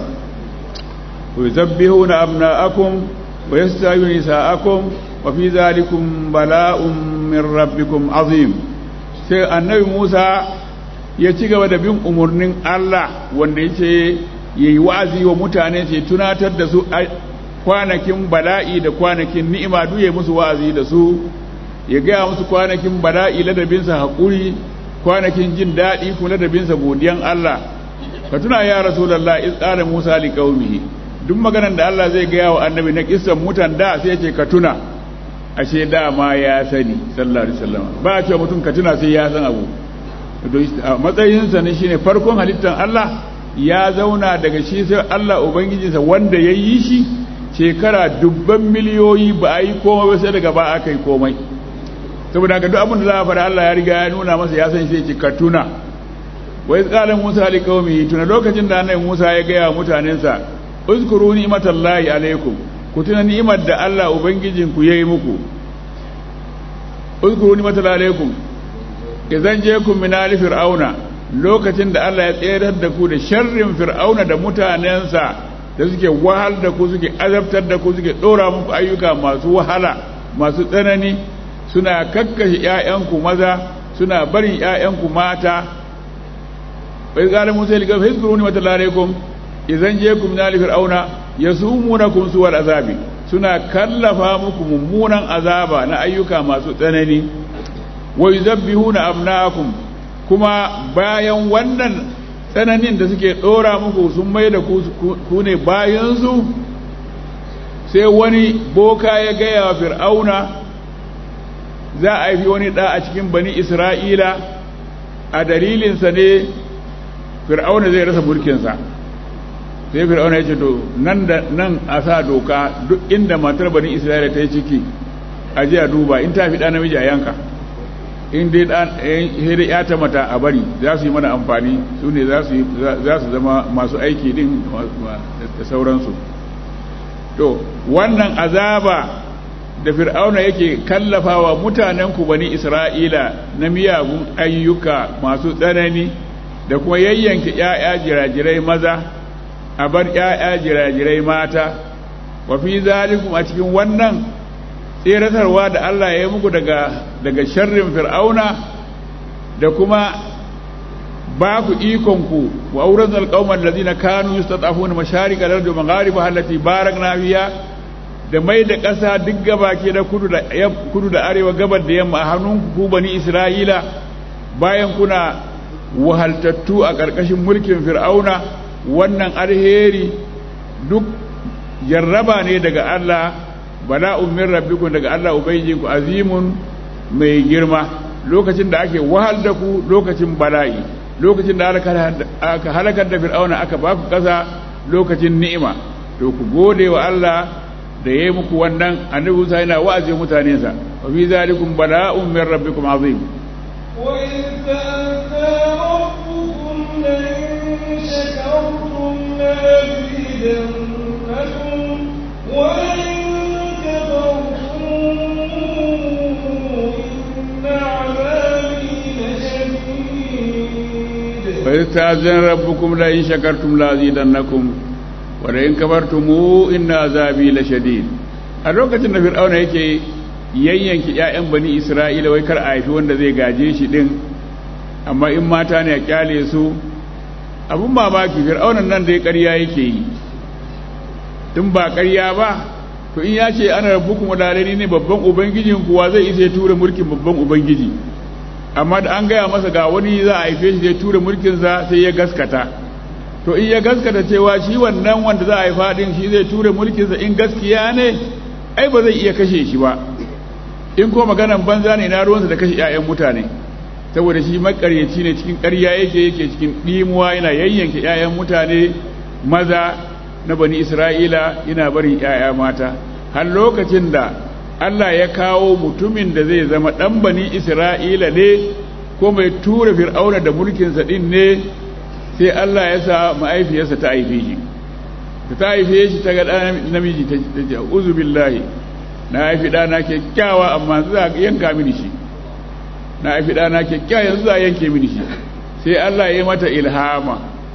ويذبحون أبناءكم ويستحيون نساءكم وفي ذلكم بلاء من ربكم عظيم sai annabi Musa ya ci gaba da bin umarnin Allah wanda yace yayi wa'azi wa mutane ce tunatar da su kwanakin bala'i da kwanakin ni'ima duye musu wa'azi da su ya gaya musu kwanakin bala'i ladabinsa haƙuri kwanakin jin daɗi kuma ladabinsa godiyan Allah ka tuna ya rasulullah iz qala musa li qaumihi duk maganar da Allah zai gaya wa annabi na kissan mutan da sai ce ka tuna ashe dama ya sani sallallahu alaihi wasallam ba a cewa mutum ka tuna sai ya san abu matsayinsa ne shine farkon halittar Allah ya zauna daga shi sai Allah ubangijinsa wanda ya yi shi shekara dubban miliyoyi ba a yi komai ba sai daga ba aka yi komai saboda ga duk abin da za a fara Allah ya riga ya nuna masa ya san sai ce ka tuna wai tsalan Musa li qaumi tuna lokacin da annabi Musa ya gaya wa mutanensa uzkuru ni'matallahi alaikum ku tuna ni'imar da Allah ubangijinku yayi muku uzkuru ni'matallahi alaikum idan je ku min ali fir'auna lokacin da Allah ya tsayar da ku da sharrin fir'auna da mutanensa da suke wahal da ku suke azabtar da ku suke dora muku ayyuka masu wahala masu tsanani suna kakkashe ƴaƴanku maza suna barin ƴaƴanku mata bai qala musa li qawmi hizkuru ni'matallahi alaikum idan je ku min ali fir'auna yasumunakum suwal azabi suna kallafa muku mummunan azaba na ayyuka masu tsanani wa yuzabbihuna abna'akum kuma bayan wannan tsananin da suke dora muku sun mai da ku ne bayansu sai wani boka ya gaya wa fir'auna za a haifi wani ɗa a cikin bani isra'ila a dalilinsa ne fir'auna zai rasa mulkinsa sai fir'auna ya ce to nan da nan a sa doka duk inda matar bani isra'ila ta yi ciki a ji a duba in ta fi ɗa namiji a yanka in dai dai ya ta mata a bari za su yi mana amfani su ne za su zama masu aiki din da sauransu to wannan azaba da fir'auna yake kallafawa mutanenku bani isra'ila na miyagun ayyuka masu tsanani da kuma yayyanke 'ya'ya jirajirai maza a bar 'ya'ya jirajirai mata wa fi zalikum a cikin wannan tseratarwa da Allah ya yi muku daga daga sharrin fir'auna da kuma ba ku ikonku wa auren alƙawar da zina kanu yi statafuna masharika da rajin maghariba hallati barak na fiya da mai da ƙasa duk gaba ke da kudu da arewa gabar da yamma a hannun ku bani isra'ila bayan kuna wahaltattu a ƙarƙashin mulkin fir'auna wannan alheri duk jarraba ne daga Allah bala'un min rabbikum daga Allah ubangijinku azimun mai girma lokacin da ake wahal da ku lokacin bala'i lokacin da aka halakar da fir'auna aka ba ku kasa lokacin ni'ima to ku gode wa Allah da yayi muku wannan annabi Musa yana wa'azi mutane sa wa fi zalikum bala'un min rabbikum azim wa in ta'ta rabbukum la in shakartum la azidannakum wa in وإذ تأذن ربكم لئن شكرتم لأزيدنكم ولئن كفرتم إن عذابي لشديد a lokacin da fir'auna yake yayyanki ƴaƴan bani isra'ila wai kar a haifi wanda zai gaje shi din amma in mata ne a kyale su abun mamaki fir'aunan nan da ya ƙarya yake yi tun ba ƙarya ba to in ya ce ana rabbukum wadalani ne babban ubangijin kuwa zai isa ya tura mulkin babban ubangiji amma da an gaya masa ga wani za a haife shi zai tura mulkinsa sai ya gaskata to in ya gaskata cewa shi wannan wanda za a haifa din shi zai tura mulkinsa in gaskiya ne ai ba zai iya kashe shi ba in ko maganan banza ne na ruwansa da kashe 'ya'yan mutane saboda shi makaryaci ne cikin ƙarya yake yake cikin ɗimuwa yana yayyanke 'ya'yan mutane maza na bani isra'ila yana barin 'ya'ya mata har lokacin da Allah ya kawo mutumin da zai zama ɗan bani Isra'ila ne ko mai tura fir'auna da mulkinsa ɗin ne sai Allah ya sa ma'aifiyarsa ta haife shi ta haife shi ta ga ɗan namiji ta ce uzu billahi na haifi ɗana kyakkyawa amma za a yanka mini shi na haifi ɗana kyakkyawa yanzu za a yanke mini shi sai Allah ya mata ilhama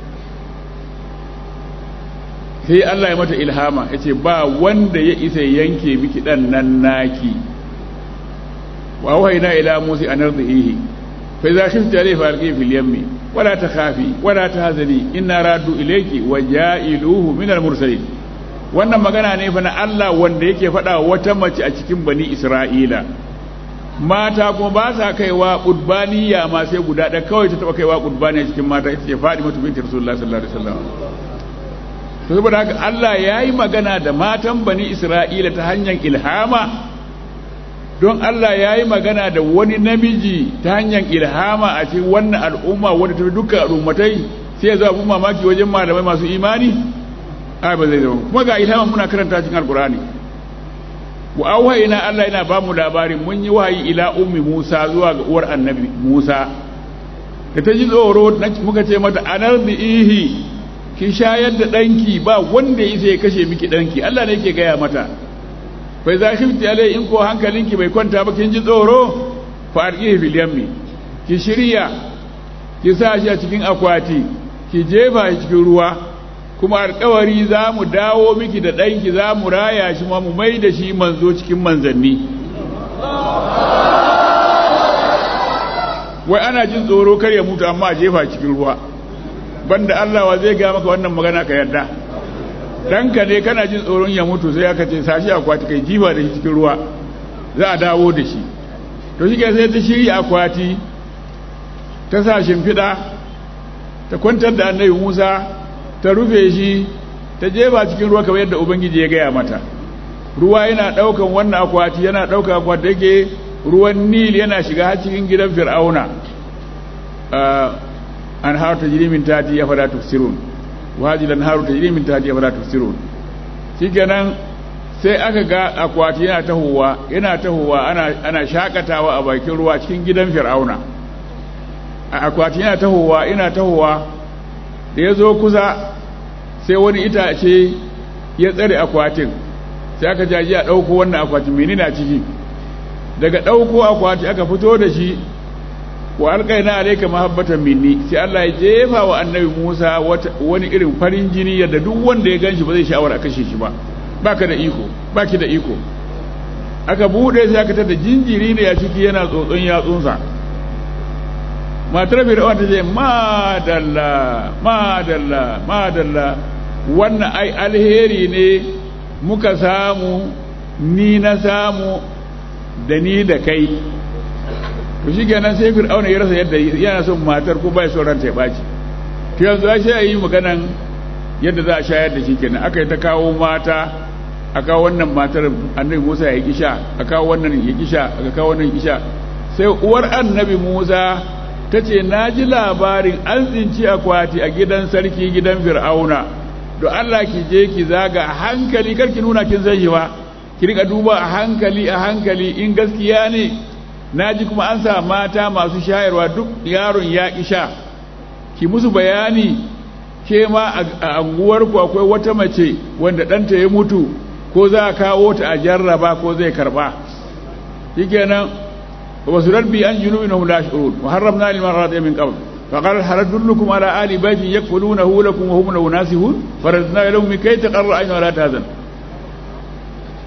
sai Allah ya mata ilhama ya ce ba wanda ya isa yanke miki ɗan nan naki wa wahaina ila musa an arzihi fa idza khifti alayhi falqi fil yammi wala takhafi wala tahzani inna raddu ilayki wa ja'iluhu min al mursalin wannan magana ne fa na Allah wanda yake faɗa wata mace a cikin bani Isra'ila mata kuma ba sa kaiwa qudbaniya ma sai guda ɗaya kawai ta taɓa kaiwa qudbaniya cikin mata ita ce Fatimatu binti Rasulullah sallallahu alaihi wasallam to saboda haka Allah ya yi magana da matan bani Isra'ila ta hanyar ilhama don Allah ya yi magana da wani namiji ta hanyar ilhama a cikin wannan al'umma wadda ta fi dukkan al'ummatai sai ya zo abin mamaki wajen malamai masu imani a ba zai zama kuma ga ilhama muna karanta cikin alkurani wa auhayina Allah yana ba mu labarin mun yi wahayi ila ummi Musa zuwa ga uwar annabi Musa da ta ji tsoro muka ce mata anar da ihi ki shayar da ɗanki ba wanda ya sai kashe miki ɗanki Allah ne yake gaya mata bai za shi alai in ko hankalinki bai kwanta ba kin ji tsoro fa arqihi fil yammi ki shirya ki sa shi a cikin akwati ki jefa shi cikin ruwa kuma alƙawari za mu dawo miki da ɗanki za mu raya shi ma mu mai da shi manzo cikin manzanni wai ana jin tsoro kar ya mutu amma a jefa cikin ruwa banda Allah wa zai ga maka wannan magana ka yarda danka ne kana jin tsoron ya mutu sai aka ce sashi akwati kai jifa da shi cikin ruwa za a dawo da shi to shi sai ta shirya akwati ta sa shimfiɗa ta kwantar da annabi Musa ta rufe shi ta jefa cikin ruwa kamar yadda ubangiji ya gaya mata ruwa yana ɗaukan wannan akwati yana ɗaukan akwati yake ruwan nil yana shiga har cikin gidan fir'auna أنهار تجري من تحتي أفلا تبصرون وهذه الأنهار تجري من تحتي أفلا تبصرون shikenan sai aka ga akwati yana tahowa yana tahowa ana ana shakatawa a bakin ruwa cikin gidan fir'auna akwati yana tahowa yana tahowa da ya zo kusa sai wani itace ya tsare akwatin sai aka jaji a ɗauko wannan akwatin menene a ciki daga ɗauko akwati aka fito da shi wa alƙaina alaika mahabbatan minni sai Allah ya jefa wa annabi Musa wani irin farin jini yadda duk wanda ya ganshi ba zai sha'awar a kashe shi ba baka da iko baki da iko aka bude sai aka tada jinjiri ne ya ciki yana tsotson yatsunsa matar fir'aun ta ce madalla madalla madalla wannan ai alheri ne muka samu ni na samu da ni da kai to shi kenan sai fir'auna ya rasa yadda yana son matar ko bai son ranta ya baci to yanzu sai a yi maganan yadda za a shayar da shi kenan aka yi ta kawo mata a kawo wannan matar annabi musa ya kisha a kawo wannan ya kisha aka kawo wannan kisha sai uwar annabi musa ta ce na ji labarin an tsinci akwati a gidan sarki gidan fir'auna don allah ki je ki zaga a hankali kar ki nuna kin san shi ba ki rika duba a hankali a hankali in gaskiya ne na ji kuma an sa mata masu shayarwa duk yaron ya sha ki musu bayani ke ma a anguwarku akwai wata mace wanda ɗanta ya mutu ko za a kawo ta a jarraba ko zai karba shi kenan ba su rabbi an junubi na hula shi'urun muharram na liman rata min qabl فقال هل أدلكم على آل بيت يكفلونه لكم وهم له ناسهون فردنا لهم كي تقر عين ولا تهزن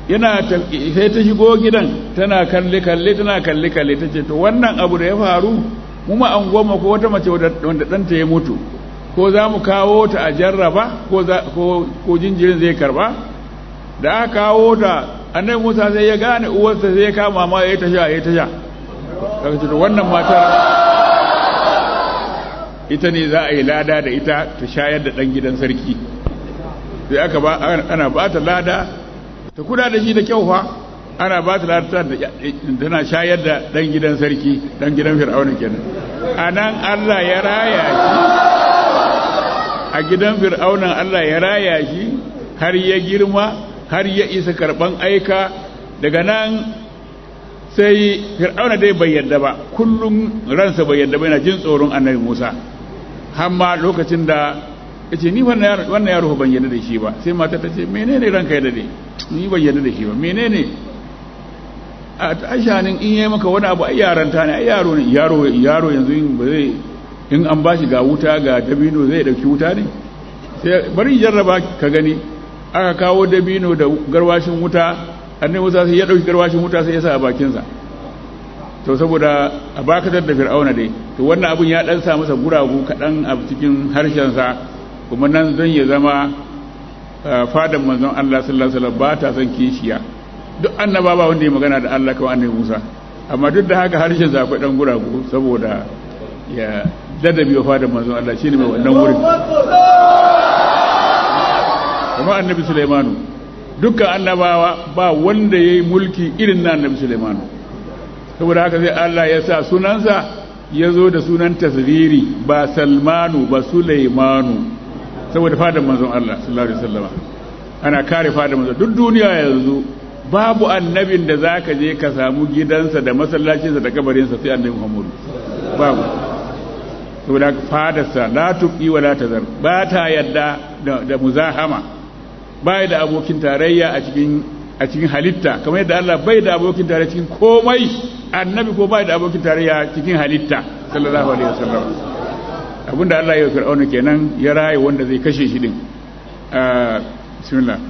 yana sai ta shigo gidan tana kalle kalle tana kalle kalle ta ce to wannan abu da ya faru mu ma an goma ko wata mace wanda ɗanta ya mutu ko za mu kawo ta a jarraba ko jinjirin zai karba da aka kawo ta annabi musa sai ya gane uwarsa sai ya kama ma ya ta sha ya ta sha daga cikin wannan matar ita ne za a yi lada da ita ta shayar da ɗan gidan sarki sai aka ba ana ba ta lada ta kuda da shi da kyau fa ana ba ta lada tana shayar da ɗan gidan sarki ɗan gidan fir'auna kenan a nan allah ya raya shi a gidan fir'aunan allah ya raya shi har ya girma har ya isa karɓan aika daga nan sai fir'auna dai bai yadda ba kullum ransa bai yadda ba yana jin tsoron annabi musa har ma lokacin da ya ce ni wannan yaro ban yadda da shi ba sai mata ta ce menene ranka yadda da ni ban yadda da shi ba menene a tashanin in yi maka wani abu ai yaranta ne ai yaro ne yaro yaro yanzu in ba zai in an bashi ga wuta ga dabino zai dauki wuta ne sai bari jarraba ka gani aka kawo dabino da garwashin wuta annabi Musa sai ya dauki garwashin wuta sai ya sa a bakin sa to saboda a bakatar da fir'auna dai to wannan abun ya dan sa masa guragu kadan a cikin harshen sa kuma nan zan ya zama fadan manzon Allah sallallahu alaihi wasallam ba ta son kishiya duk annaba ba wanda ya magana da Allah kawai annabi Musa amma duk da haka harshen sa akwai dan guragu saboda ya ladabi wa fadan manzon Allah shine mai wannan wurin kuma annabi Sulaimanu dukkan annabawa ba wanda yayi mulki irin na annabi Sulaimanu saboda haka sai Allah ya sa sunansa ya zo da sunan tasriri ba Salmanu ba Sulaimanu saboda fadan manzon Allah sallallahu alaihi wasallam ana kare fadan manzon duk duniya yanzu babu annabin da zaka je ka samu gidansa da masallacinsa da kabarinsa sai annabi Muhammadu babu saboda fadarsa la tuqi wa la tazar ba ta yadda da muzahama bai da abokin tarayya a cikin a cikin halitta kamar yadda Allah bai da abokin tarayya cikin komai annabi ko bai da abokin tarayya cikin halitta sallallahu alaihi wasallam abinda Allah ya fir'auna kenan ya raye wanda zai kashe shi din bismillah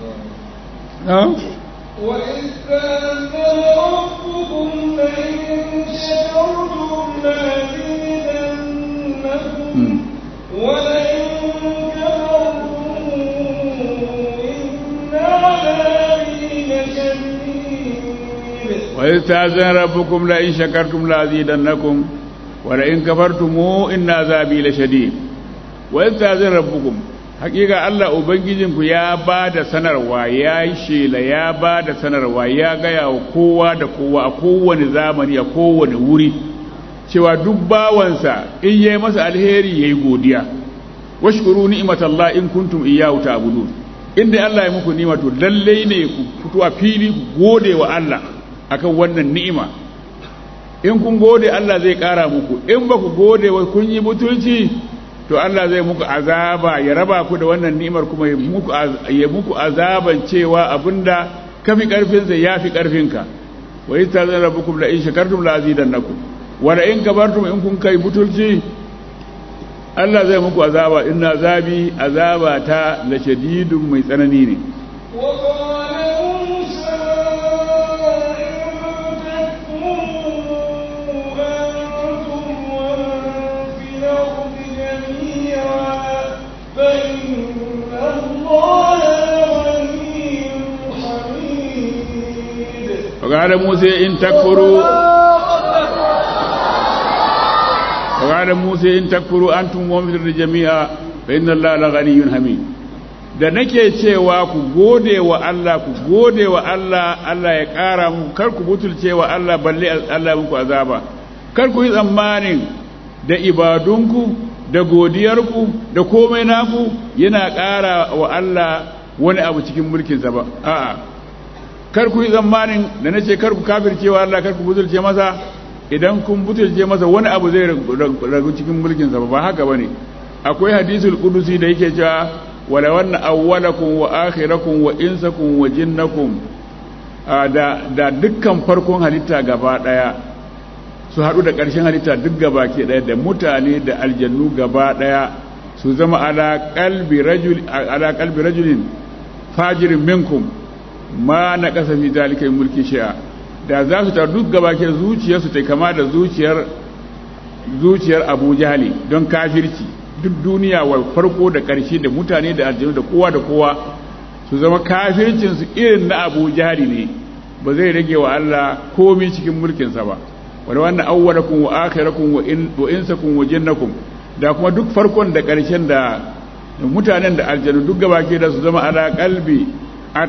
وإذ كان ربكم لئن شكرتم لأزيدنكم ولئن كفرتم إن عذابي لشديد وإذ تأذن ربكم لئن شكرتم لأزيدنكم ولئن كفرتم إن عذابي لشديد وإذ تأذن ربكم hakika Allah Ubangijinku ya ba da sanarwa ya yi shela ya ba da sanarwa ya gaya wa kowa da kowa a kowane zamani a kowane wuri cewa duk bawansa in yi masa alheri ya yi godiya washkuru ni'matallah in kuntum iyyahu ta'budun inda Allah ya muku ni'ima to lalle ne ku fito a fili ku gode wa Allah akan wannan ni'ima in kun gode Allah zai kara muku in ba ku gode wa kun yi mutunci to Allah zai muku azaba ya raba ku da wannan ni'imar kuma ya muku ya muku azaban cewa abinda kafi karfin sa yafi karfin ka wa yastazan rabbukum la in shakartum la azidannakum wa la in kabartum in kun kai butulci Allah zai muku azaba inna azabi azaba ta la shadidun mai tsanani ne وقال موسى إن تكفروا أنتم ومن في الأرض جميعا فإن الله غني حميد وقال موسى إن تكفروا وقال موسى إن تكفروا أنتم ومن في الأرض جميعا فإن الله لغني حميد da nake cewa ku gode wa Allah ku gode wa Allah Allah ya ƙara muku kar ku butulce wa Allah balle Allah muku azaba kar ku yi tsammanin da ibadunku da godiyarku da komai naku yana ƙara wa Allah wani abu cikin mulkinsa ba a'a kar ku yi tsammanin da na ce kar ku kafirce wa Allah kar ku butulce masa idan kun butulce masa wani abu zai ragu cikin mulkinsa ba ba haka bane akwai hadisul qudusi da yake cewa wala wanna awwalakum wa akhirakum wa insakum wa jinnakum da da dukkan farkon halitta gaba daya su haɗu da ƙarshen halitta duk gaba ke ɗaya da mutane da aljannu gaba ɗaya su zama ala qalbi rajul ala qalbi rajulin fajirin minkum ma na kasa fi zalika min mulki shay'a da za su tar duk gabake zuciyarsu ta kama da zuciyar zuciyar Abu Jahali don kafirci duk duniya wa farko da ƙarshe da mutane da aljanu da kowa da kowa su zama kafircin su irin na Abu Jahali ne ba zai rage wa Allah komai cikin mulkinsa ba wanda wannan awwalakum wa akhirakum wa in wa insakum wa jinnakum da kuma duk farkon da ƙarshen da mutanen da aljanu duk gabake da su zama ala qalbi at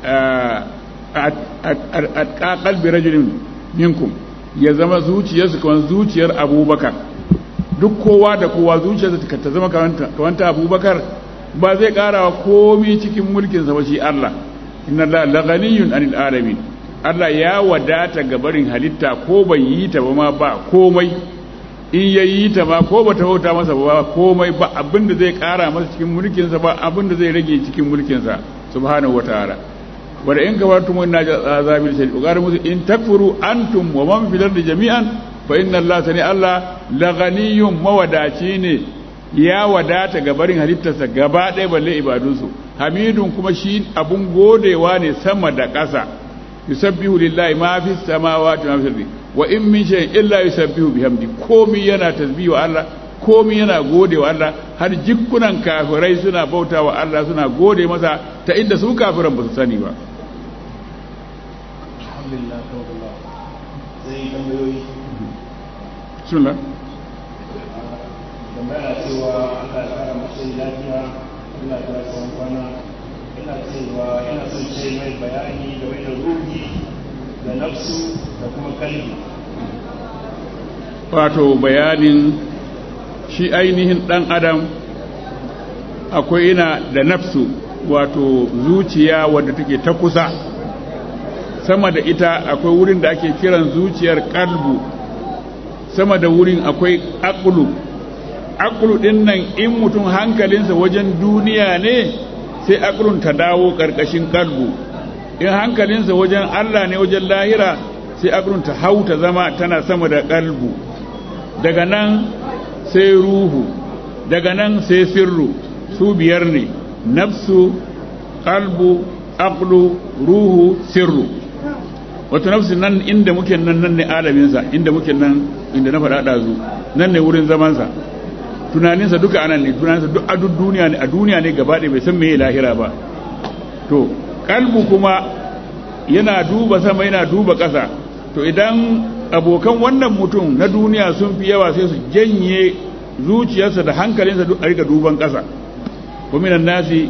at qalbi rajulin minkum ya zama zuciyarsu kamar zuciyar Abubakar duk kowa da kowa zuciyarsa ta zama kamar ta Abubakar ba zai karawa komai cikin mulkinsa ba shi Allah inna la laghaniyun anil alamin Allah ya wadata ga barin halitta ko bai yi ta ba ma ba komai in ya yi ta ma ko ba ta bauta masa ba komai ba abinda zai kara masa cikin mulkinsa ba abinda zai rage cikin mulkinsa subhanahu wataala wanda in kafartum inna azabil shadid ugar musu in takfuru antum wa man fil ardi jami'an fa inna Allah sani Allah la ghaniyyun mawadaci ne ya wadata ga barin halittarsa gaba ɗaya balle ibadunsu hamidun kuma shi abun godewa ne sama da ƙasa yusabbihu lillahi ma fi samawati ma fi ardi wa in min shay'in illa yusabbihu bihamdi komi yana tasbihu wa Allah komi yana gode wa Allah har jikkunan kafirai suna bauta wa Allah suna gode masa ta inda su kafiran ba su sani ba alhamdulillah kawai zai tambayoyi bismillah tambaya cewa Allah ya kara mace lafiya Allah ya tsawon kwana ina cewa yana son ce mai bayani game da ruhi da nafsu da kuma kalbi wato bayanin shi ainihin ɗan adam akwai ina da nafsu wato zuciya wadda take ta kusa sama da ita akwai wurin da ake kiran zuciyar kalbu sama da wurin akwai akulu akulu ɗin nan in mutum hankalinsa wajen duniya ne sai akulun ta dawo ƙarƙashin kalbu in hankalinsa wajen allah ne wajen lahira sai akulun ta hau ta zama tana sama da kalbu daga nan sai ruhu daga nan sai sirru su biyar ne nafsu qalbu aqlu ruhu sirru wato nafsu nan inda muke nan nan ne alaminsa inda muke nan inda na faɗa ɗazu nan ne wurin zamansa tunaninsa duka anan ne tunaninsa duk a duk duniya ne a duniya ne gaba ɗaya bai san me lahira ba to kalbu kuma yana duba sama yana duba ƙasa to idan abokan wannan mutum na duniya sun fi yawa sai su janye zuciyarsa da hankalinsa duk a rika duban ƙasa waminan nasi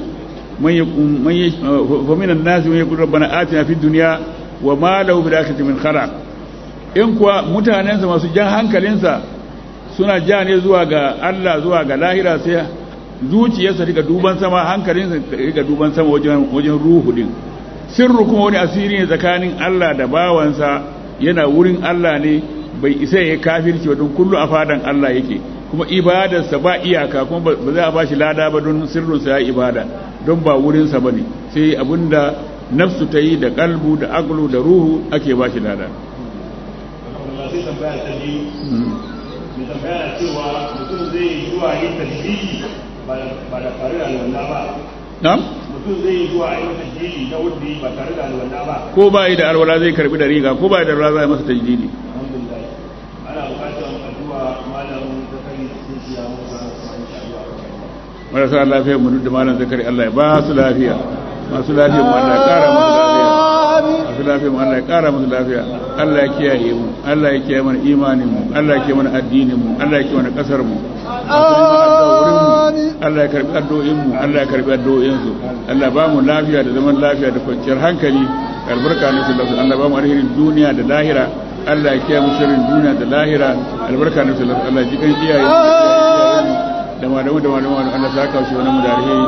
waminan nasi man yaqulu rabbana atina fid dunya wa ma lahu bil akhirati min khalaq in kuwa mutanensa masu jan hankalinsa suna ja ne zuwa ga Allah zuwa ga lahira sai zuciyarsa rika duban sama hankalinsa rika duban sama wajen wajen ruhu din sirru kuma wani asiri ne tsakanin Allah da bawansa yana wurin Allah ne bai isa ya kafirci ba don kullu a fadan Allah yake kuma ibadarsa ba iyaka kuma ba za a ba shi lada ba don sirrinsa ya ibada don ba wurinsa ba ne sai abinda nafsu ta yi da kalbu da aglu da ruhu ake ba shi lada sai tambaya ta biyu mai tambaya cewa mutum zai zuwa yin tasbihi ba da tare da alwala ba na'am mutum zai zuwa yin tasbihi na wanda ba tare da alwala ba ko ba yi da alwala zai karbi da riga ko ba yi da alwala zai masa tajdidi alhamdulillah ana bukatar addu'a malam zakari sun siya musa insha Allah marasa lafiya mu duk da malam zakari Allah ya ba su lafiya masu lafiya mu Allah ya kara musu lafiya masu lafiya mu Allah ya kara musu lafiya Allah ya kiyaye mu Allah ya kiyaye mana imanin mu Allah ya kiyaye mana addinin mu Allah ya kiyaye mana kasar mu Allah ya karbi addu'o'in mu Allah ya karbi addu'o'in su Allah ba mu lafiya da zaman lafiya da kwanciyar hankali albarka ne sallallahu Allah ba mu alherin duniya da lahira Allah ya kiyaye mu sharrin duniya da lahira albarka ne sallallahu Allah ji kan iyaye da malamu da malamu Allah ya saka shi wannan mu da alheri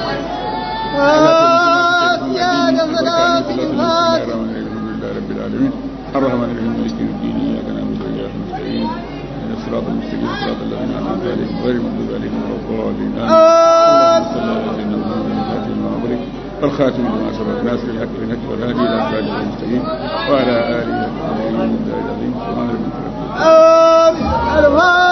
الرحمن الرحيم مالك يوم الدين اياك نعبد واياك نستعين اهدنا الصراط المستقيم صراط الذين انعمت عليهم غير المغضوب عليهم ولا الضالين اللهم صل على سيدنا محمد الفاتح لما أغلق والخاتم لما سبق ناصر الحق بالحق والهادي الى صراط المستقيم وعلى اله وصحبه وسلم سبحان ربك رب العزه آمين